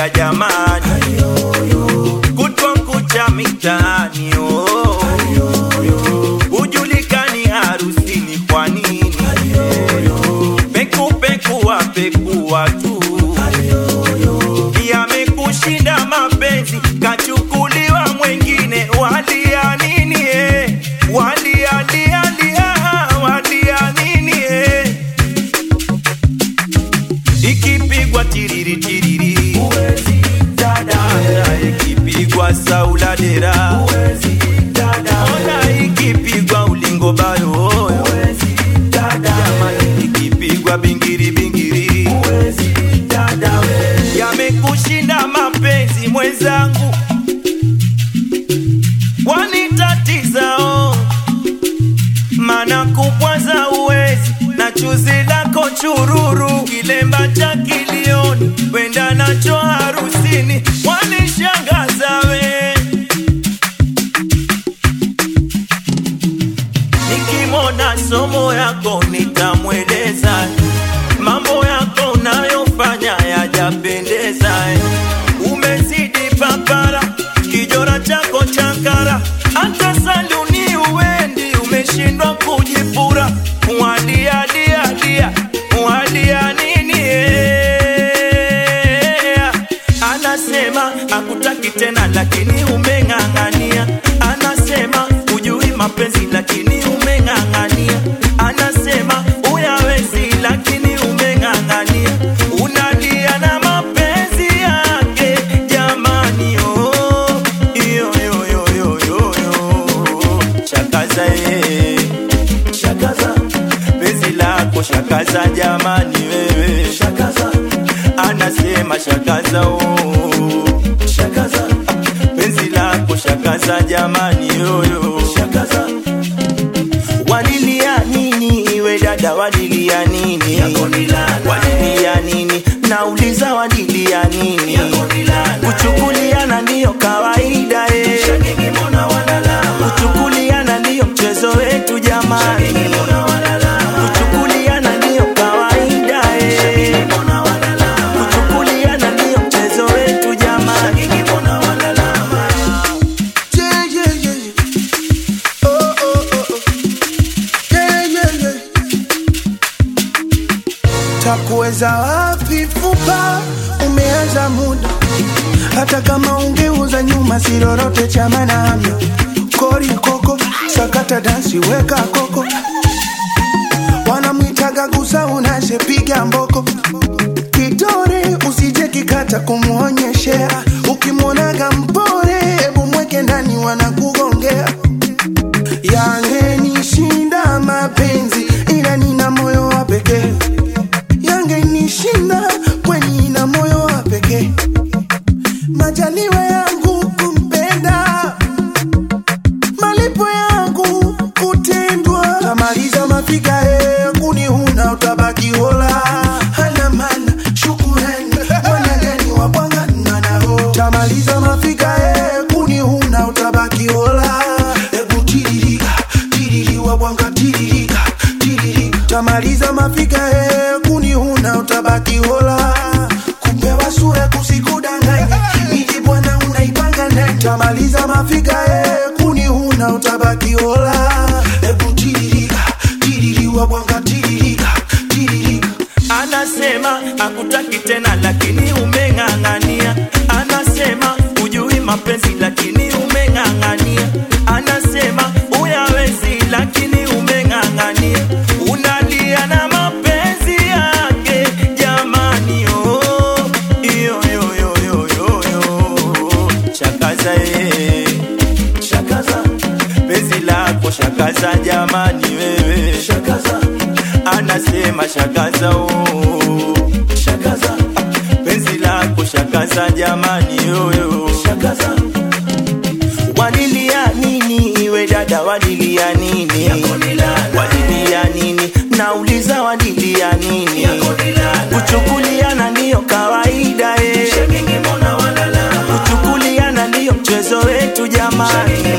haya jamani, kutwa kucha mitaani oh. Hujulikani harusini kwa nini? Peku peku wa peku watu yamekushinda mapenzi, kachukuliwa mwengine, walia nini eh? Walia lia lia, walia nini eh? Ikipigwa tiriri tiriri, dada, ikipigwa saula dera, ona ikipigwa ulingo bayo, jamani, ikipigwa bingiri bingiri, yamekushinda mapenzi mwenzangu, wanitatiza oh mana kupwaza uwezi na chuzi lako chururu, kilemba cha kilioni, wenda nacho harusini, wanishangaza we. Nikimona somo yako nitamweleza, mambo yako unayofanya yajapendeza. Umezidi papara, kijora chako chakara, hata saluni uendi, umeshindwa kujipura. Wadia dia dia, wadia nini? eh? Anasema hakutaki tena, lakini umeng'ang'ania. Anasema hujui mapenzi, lakini umeng'ang'ania. Anasema uyawezi, lakini umeng'ang'ania. Unalia na mapenzi yake, jamani, oh, yo, yo, yo, yo, yo, yo. Shakaza eh, shakaza penzi lako shakaza, jamani wewe shakaza, anasema shakaza oh, shakaza penzi lako shakaza, jamani yoyo shakaza walilia nini iwe dada walilia nini walilia nini nauliza walilia nini kuchukuliana ndiyo kawaida eh. kuchukuliana ndiyo mchezo wetu jamani kuchukuliana ndiyo kawaida eh. kuchukuliana ndiyo mchezo wetu jamani Yeah, yeah, yeah, yeah. Oh, oh, oh, oh. Yeah, yeah, yeah. Takuweza wapi fupa, umeanza muda, hata kama ungeuza nyuma, si lolote cha maana hamna. Kori koko, sakata dansi, weka koko, wanamwitaga gusa, unashepiga mboko kitore usije kikata kumwonyeshea ukimwonaga mpore hebu mweke ndani wanakugongea yangenishinda mapenzi ila nina moyo wa pekee yangenishinda kweni ina moyo wa pekee majaliwa yangu kumpenda malipo yangu kutendwa tamaliza mafika e kuni huna utabaki hola hana mana shukurani wanagani wapangana nao tamaliza mafika e kuni huna utabaki hola ebu tiririka tiriri wabwanga tiririka tiririka tamaliza mafika e kuni huna utabaki hola kupewa sura kusikudanganya miji bwana unaipanga ndani tamaliza mafika e kuni huna utabaki hola ebu tiririka tiriri wabwanga tiririka tiririka Anasema hakutaki tena, lakini umeng'ang'ania. Anasema hujui mapenzi, lakini umeng'ang'ania. Anasema uyawezi, lakini umeng'ang'ania. Unalia na mapenzi yake, jamani, oh, yo, yo, yo, yo, yo, yo. Shakaza eh, shakaza penzi lako shakaza, jamani wewe shakaza anasema shakaza oh. shakaza penzi lako shakaza jamani yoyo shakaza walilia nini iwe dada walilia nini walilia nini nauliza walilia nini kuchukuliana ndiyo kawaida eh. kuchukuliana ndiyo mchezo wetu jamani